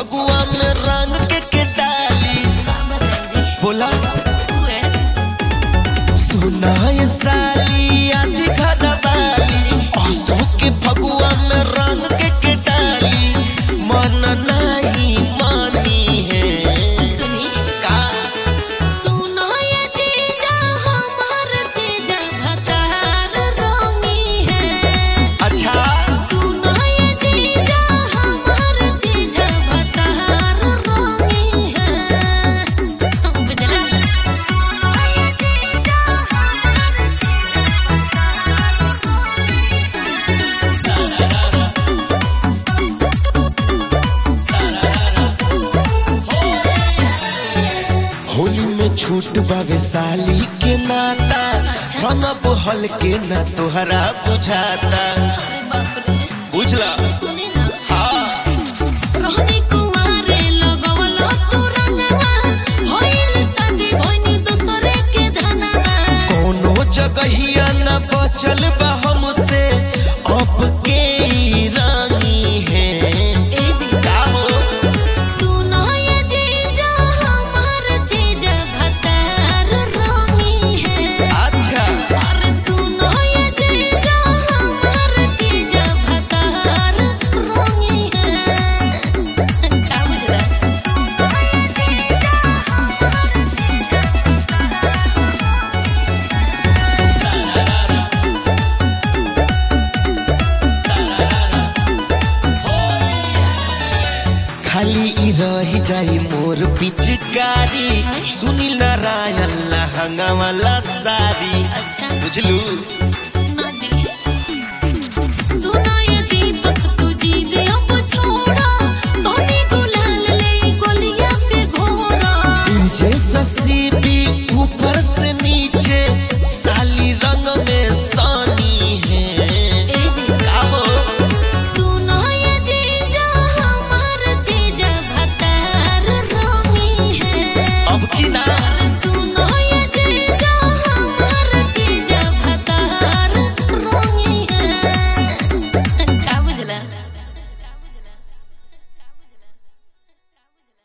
फगुआ में रंग के के डाली का बताएं जी बोला तू है सुना ये साली आधी खनवाली असोस के फगुआ में रंग के के डाली मन नहीं मानी है सुनी का सुनो ये जीजा हमार जीजा भतार रोमी है अच्छा सुनो ये जीजा हमार जीजा भतार रोमी है बुझला होली में छूट बावे साली के नाता रंगब हल के ना तोहरा बुझाता अरे बाप रे बुझला सुनी ना हाँ रोहनी कुमारे लगवलो तू रंगवा होइल शादी भइनी दूसरे के धनवा कोनो जगहिया न बचल बा हमसे अब के ई रानी है ए जीजा का हो सुनो ये जीजा हमार जीजा भतार रोमी है अच्छा और सुनो ये जीजा हमार जीजा भतार रोमी है का बुझला खाली ई रही जाई मोर पिचकारी सुनील नारायण लहंगा वाला साड़ी अच्छा बुझलू